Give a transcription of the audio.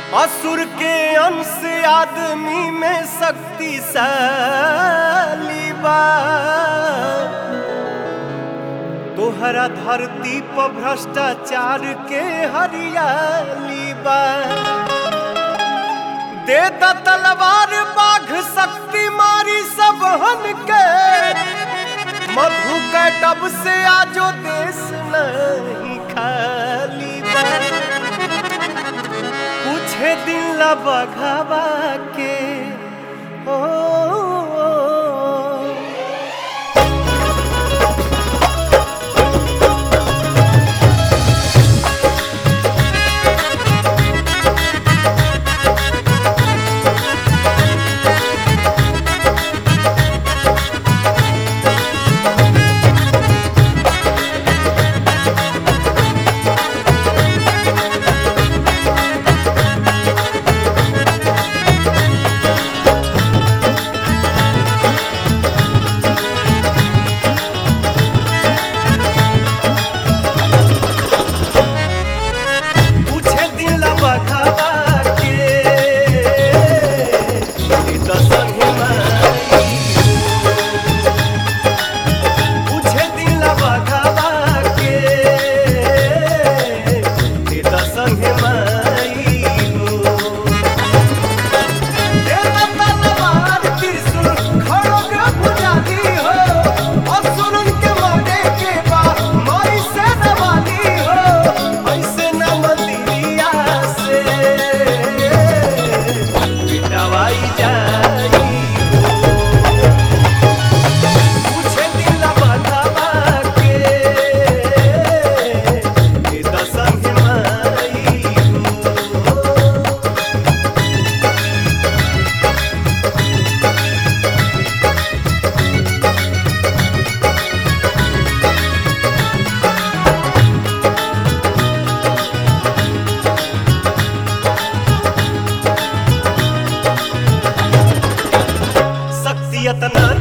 असुर के अंश आदमी में शक्तिशाली बा तोहरा धरती पर भ्रष्टाचार के हरियाली बा दे द तलवार बाघ शक्ति मारी सब हन के मधु कैटब से आजो देश नहीं खाली बा पूछे दिल बघावा के ओ, पूछे दिल बघावा के ई त संगे माई पूछे दिल बघावा के ई त संगे माई देव तलवार त्रिशूल खड़ग पुजारी हो असुरन के मारे के बा माई से नवाली हो ऐसे न मंदिरिया से पिटवाई जाई पूछे दिल बधावा के ई त संग माई हो शक्ति अतना